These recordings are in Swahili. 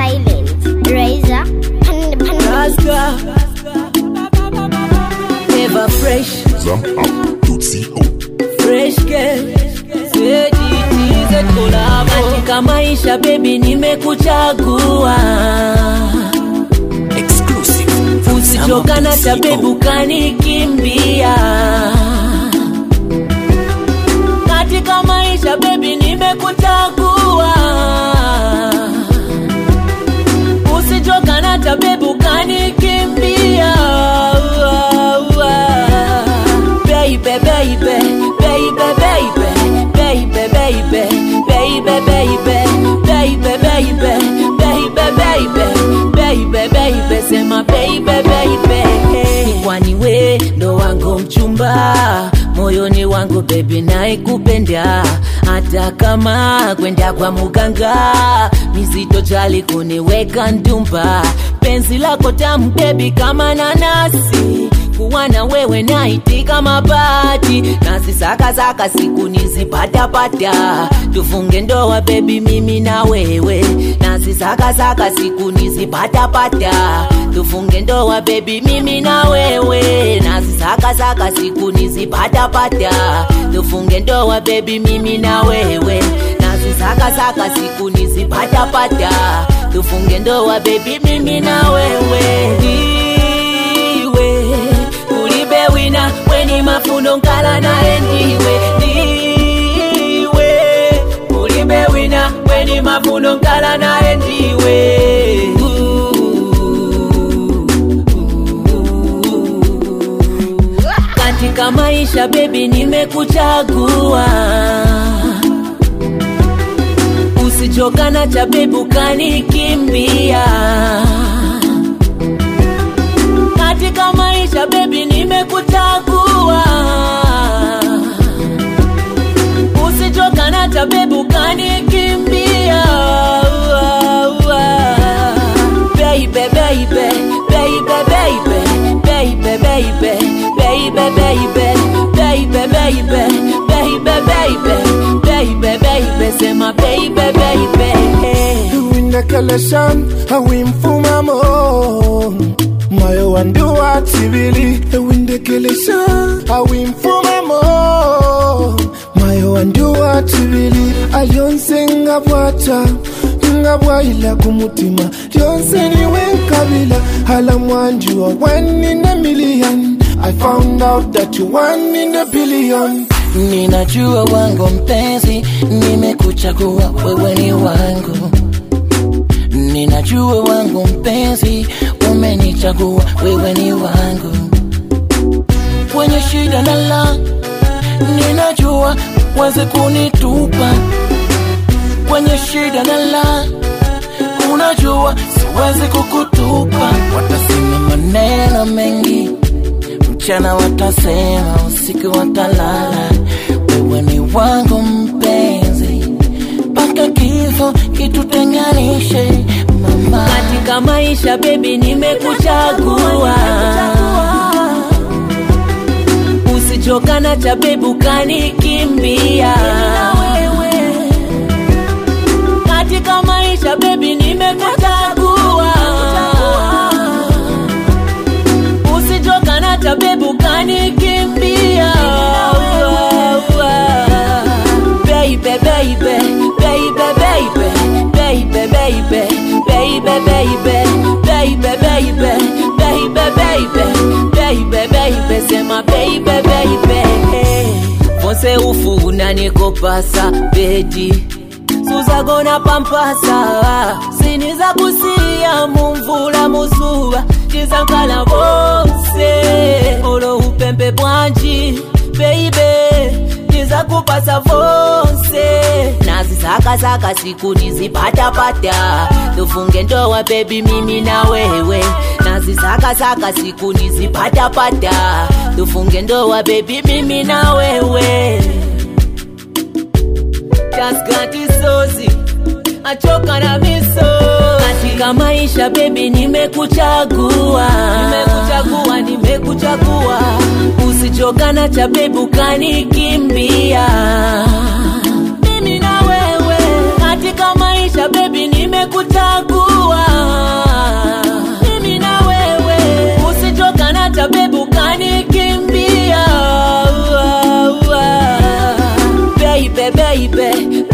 silent. Razor, pan, pan, Raska Ever fresh, Zam.co. fresh girl Sejitize kolabo Katika maisha baby nimekuchagua Exclusive. Usichokana cha baby ukanikimbia Katika maisha baby nimekuchagua Usichokana cha baby ukanikimbia Baby, baby, baby, baby, baby, baby, baby, baby, baby, baby, baby, baby, baby, baby, sema baby, baby. Kwani we ndo wangu mchumba moyoni wangu bebi naikupenda hata kama kwenda kwa muganga mizito jali kuniweka ndumba penzi lako tamu bebi kama nanasi kuwa na wewe naitika mabati nazisakasaka siku nizipatapata tufunge ndoa bebi mimi na wewe nazisakasaka siku nizipatapata tufunge ndoa bebi mimi na wewe nazisakasaka siku nizipatapata tufunge ndoa bebi mimi na wewe nazisakasaka siku nizipatapata tufunge ndoa bebi mimi na wewe ndiwe ulibe wina weni mafundo nkala naye ndiwe ndiwe ulibe wina weni mafundo nkala naye ndiwe katika maisha bebi nimekuchagua usichokana cha bebi ukanikimbia katika maisha bebi nimekuchagua usichokana cha bebi ukanikimbia baby baby baby baby baby baby baby baby baby baby baby baby baby baby sema baby baby windekeleshan awimfumamo moyo wanduwa tibili ewindekeleshan awimfumamo moyo wanduwa tibili alyonse nga bwata nga bwayila ku mutima lyonse niwe nkabila hala mwanjuwa one in a million I found out that you one in a billion Ninajua wangu mpenzi, nimekuchagua wewe ni wangu. Ninajua wangu mpenzi, umenichagua wewe ni wangu. Kwenye shida na la, ninajua weze kunitupa. Kwenye shida na la, unajua siwezi kukutupa. Watasema maneno mengi mchana watasema, usiku watalala. Wewe ni wangu mpenzi, mpaka kifo kitutenganishe mama. katika maisha bebi nimekuchagua usichokana cha bebi ukanikimbia katika maisha bebi nimekuchagua usichokana cha bebi ukanikimbia baby baby baby baby baby baby baby baby baby baby baby baby baby baby sema baby baby vose ufuna nikopasa bedi suzagona pampasa siniza kusiya mumvula muzuba tizankala bose olo upempe bwanji beibe niza kupasa vonse nazisakasaka siku nizipatapata tufunge ndoa bebi mimi na wewe nazisakasaka siku nizipatapata tufunge ndoa bebi mimi na wewe taskatisozi achoka na miso katika maisha bebi nimekuchagua nimekuchagua nimekuchagua usichokana cha bebi ukanikimbia mimi na wewe katika maisha bebi nimekuchagua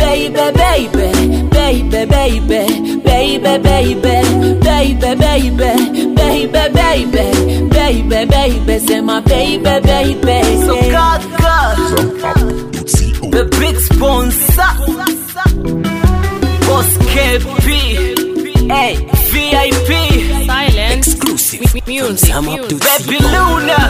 baby, baby, baby, baby, baby, baby, baby, baby, baby, baby, baby, baby, sema baby, baby. So kaka, Zam.co. the big sponsor, Boss KP, hey, VIP, Silence. Exclusive. Music. From Zam Up Music. to Baby Luna,